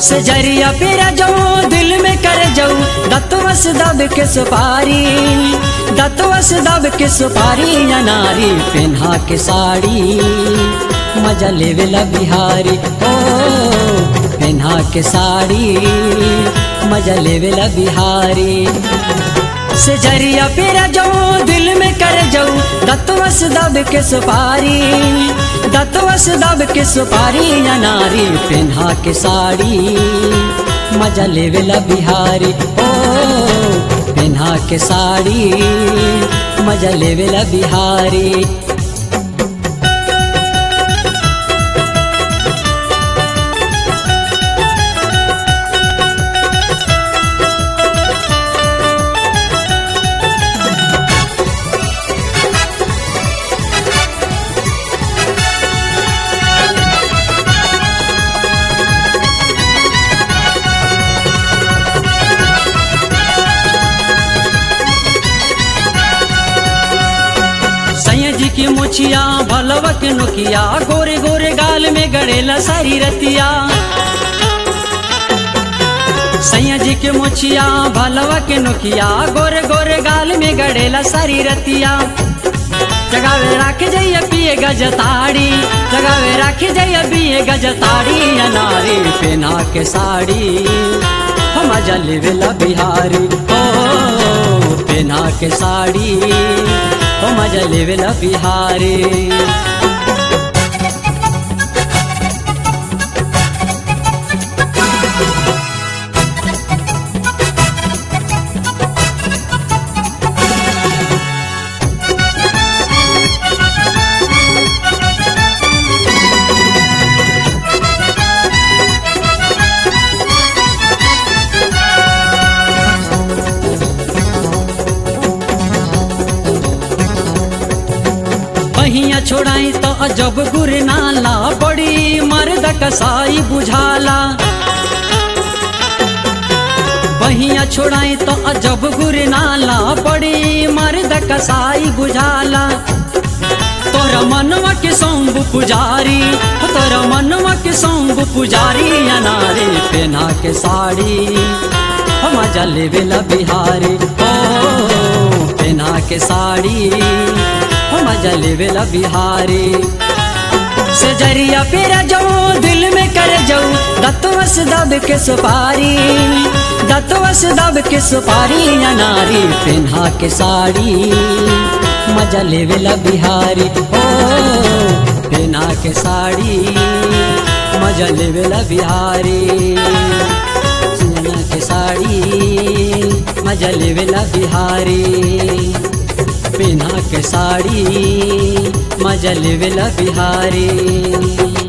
से जरिया पेरा जाऊं दिल में कर जाऊं दतवस दब के सुपारी दतवस दब के सुपारी या नारी पेन्हा के साड़ी मजा लेवेला बिहारी ओ पेन्हा के साड़ी मजा लेवेला बिहारी से जरिया पेरा जाऊं दिल में कर जाऊं दतवस दब के सुपारी दतवस दब के सुपारी या नारी पेन्हा के साड़ी मजा लेवेला बिहारी ओ पेन्हा के साड़ी मजा लेवेला बिहारी सैया जी की मुछिया भलवा के नुकिया गोरे गोरे गाल में गड़ेला सारी रतिया सैया जी के मुछिया भलवा के नुकिया गोरे गोरे गाल में गड़ेला सारी रतिया जगावे राख जइया पिए गजताड़ी जगावे राख जइया पिए गजताड़ी अनारी पेना के साड़ी हम जलवेला बिहारी ओ पेना के साड़ी ओ मजा लेवेला बिहारी पहिया छोड़ाई तो अजब गुर नाला बड़ी मर्द कसाई बुझाला पहिया छोड़ाई तो अजब गुर नाला बड़ी मर्द कसाई बुझाला तोरा मनवा के सौंब पुजारी तोरा मनवा के सौंब पुजारी अनारे पेना के साड़ी हम जलेवेला बिहारी ओ पेना के साड़ी हम जलेवेला बिहारी से जरिया पेरा जाऊं दिल में कर जाऊं दतवस दब के सुपारी दतवस दब के सुपारी या नारी पेन्हा के साड़ी मजा लेवेला बिहारी ओ पेन्हा के साड़ी मजा लेवेला बिहारी सिंजना के साड़ी मजा लेवेला बिहारी पेन्हा के साड़ी मजा लेवेला बिहारी